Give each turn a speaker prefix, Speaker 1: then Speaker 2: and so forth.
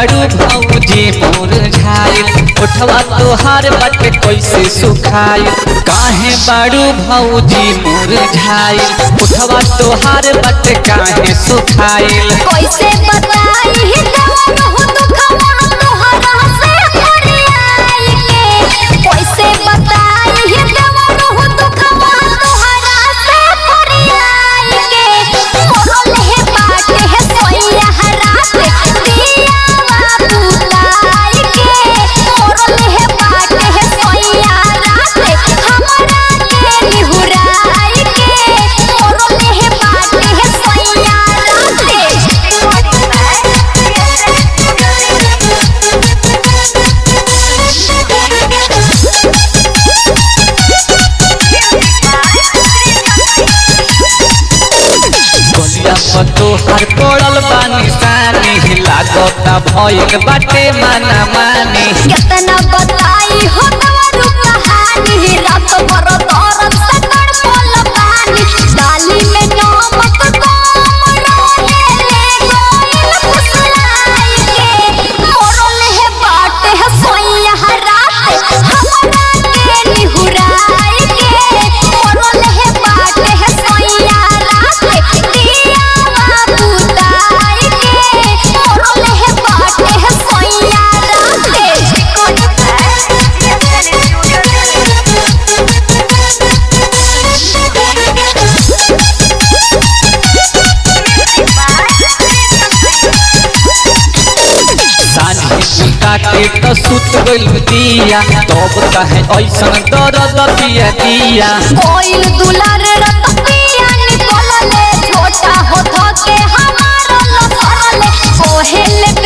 Speaker 1: बाड़ू भौजी मोर झाइल उठवा तोहार बाटे कैसे सुखाइल काहे बाड़ू भौजी मोर झाइल उठवा तोहार बाटे काहे सुखाइल
Speaker 2: कैसे बताई ही देवन हो दुखवा तोहरा से फरियाई के कैसे बताई ही देवन हो दुखवा तोहरा से फरियाई के मोरल है बाटे है सोइया रात दिया बुलाई के मोरल है बाटे है सोइया रात हमरा के निहुराई के मोरल है बाटे है सोइया
Speaker 1: गलिया पर तोहार पड़ल बा निशानी लागता भइल बाटे माना मानी
Speaker 2: कितना बताई हो तवरु कहानी रात भर दर्द से तड़पल पानी डाली में नमक कम रहे ले गोइल फुसलाई के मोरल है बाट है सोइया रात हमरा के निहुराई के मोरल है बाट है सोइया रात दिया बुताई के मोरल है बाट है सोइया
Speaker 1: साझी सुता के तो सुत गइल दिया तब कहे ऐसन दर्द दिया दिया
Speaker 2: कोइल दुलार रतपिया निकलले छोटा हो धके हमारा लसरले कोहेले